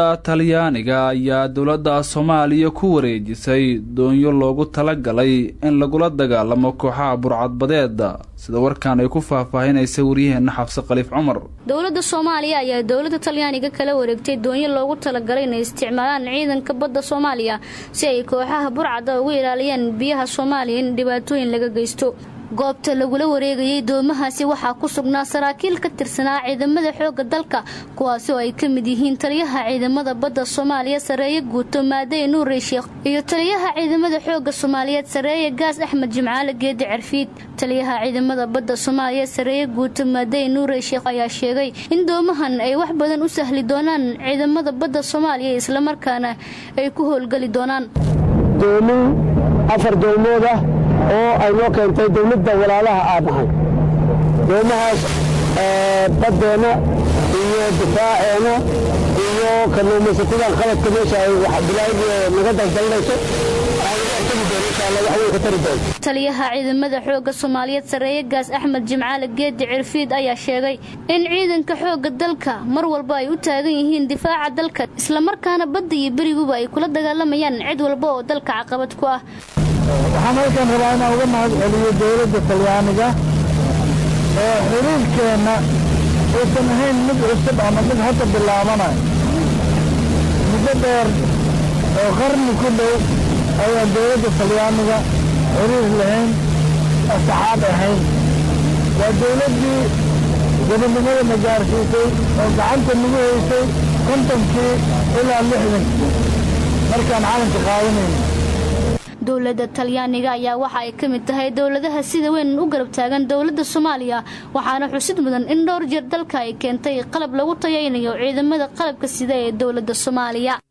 dowladda talyaaniga ayaa dowladda soomaaliya ku wareejisay doonyo loogu talagalay in lagula dagaalamo kooxaha burcadbadeeda sida warkan ay ku faahfaahinaysa waryaheena xabse khaliif cumar dowladda soomaaliya ayaa dowladda talyaaniga kala wareegtay doonyo loogu talagalay inay isticmaalaan ciidanka badda soomaaliya si ay kooxaha burcadda ugu ilaaliyaan biyaha soomaaliya in dhibaatooyin laga geysto goobta lagula wareegayay doomahaasi waxaa ku sugnaa saraakiil ka tirsanaa ciidamada xoogga dalka kuwaasi oo ay ka mid yihiin taliyaha ciidamada badda soomaaliya sareeye guuto maadey nuure sheekh iyo taliyaha ciidamada xoogga soomaaliyeed sareeye gaas axmed jimcaale geedi cerfiid taliyaha ciidamada badda soomaaliya sareeye guuto maadey nuure sheekh ayaa sheegay in doomahan ay wax badan u sahli doonaan ciidamada badda soomaaliya islamarkaana ay ku howlgeli doonaan doomin afar doomood ah oo ay noo keentay dowladda walaalaha aan nahay doomahaas baddeenna iyo difaaceena iyo kalluumaysatadan qaladka meesha ay bilaabi naga daldalnayso taliyaha ciidamada xoogga soomaaliyeed sareeye gaas axmed jimcaale geedi cirfiid ayaa sheegay in ciidanka xoogga dalka mar walba ay u taagan yihiin difaaca dalka islamarkaana badda iyo beriguba ay kula dagaalamayaan cid walba oo dalka caqabad ku ah waxaan halkan rabaa inaan uga mahad celiyo dowladda talyaaniga oo xiriirkeenna uusan ahayn mid cusub ama mid hadda bilaabanayo muddo dheer oo qarni ku dhow ayaan dowladda talyaaniga xiriir lahayn saxaab ahayn waa dowladdii gobonnimada na gaarsiisay oo gacanta nagu haysay kontonkii ilaa lixdankii markaan calanka qaadanayno dowladda talyaaniga ayaa waxa ay ka mid tahay dowladaha sida weyn u garab taagan dowladda soomaaliya waxaana xusid mudan in dhowr jeer dalka ay keentay qalab lagu tayaynayo ciidamada qalabka sida ee dowladda soomaaliya